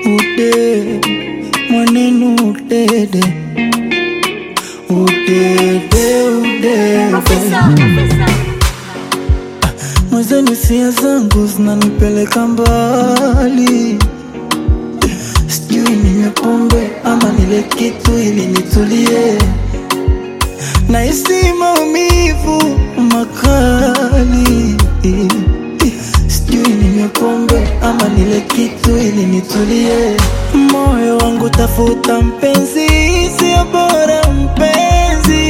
ude mwanenu udede udede udede mwezeni sia zangu zinanipeleka mbali sijui ninywe pombe ama nile kitu ili nitulie nahisi maumivu makali sijui ninywe pombe ama nile kitu ili nitulie moyo wangu tafuta mpenzi sio bora mpenzi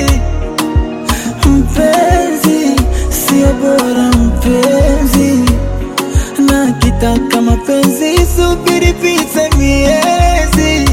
mpenzi sio bora mpenzi na kitaka mapenzi subiri pite miezi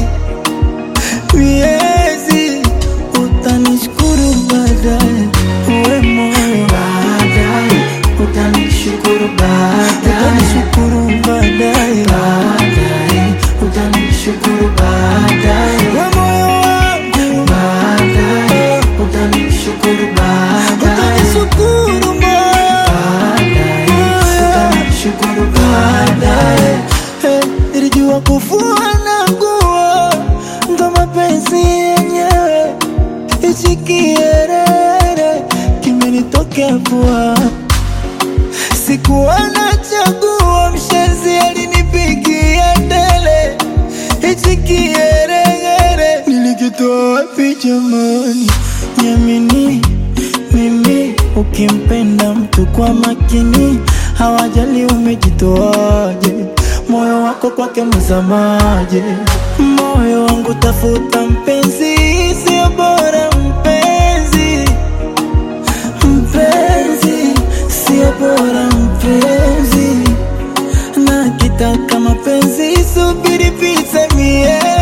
miezi utanishukuru baadaye uwe moyo baadaye utanishukuru baadaye utanishukuru baadaye baadaye utanishukuru baadaye uwe moyo wangu baadaye utanishukuru baadaye utanishukuru baadaye utanishukuru baadaye Hey, nilijua kufua na nguo ndo mapenzi yenyewe hichi kierere kimenitokea pua sikuwa na chaguo mshenzi alinipigia ndele hichi kieregere nilikitoa wapi jamani nyamini mimi ukimpenda mtu kwa makini hawajali umejitoaje moyo wako kwake mzamaje moyo wangu tafuta mpenzi sio bora mpenzi mpenzi sio bora mpenzi na kitaka mapenzi subiri pite mie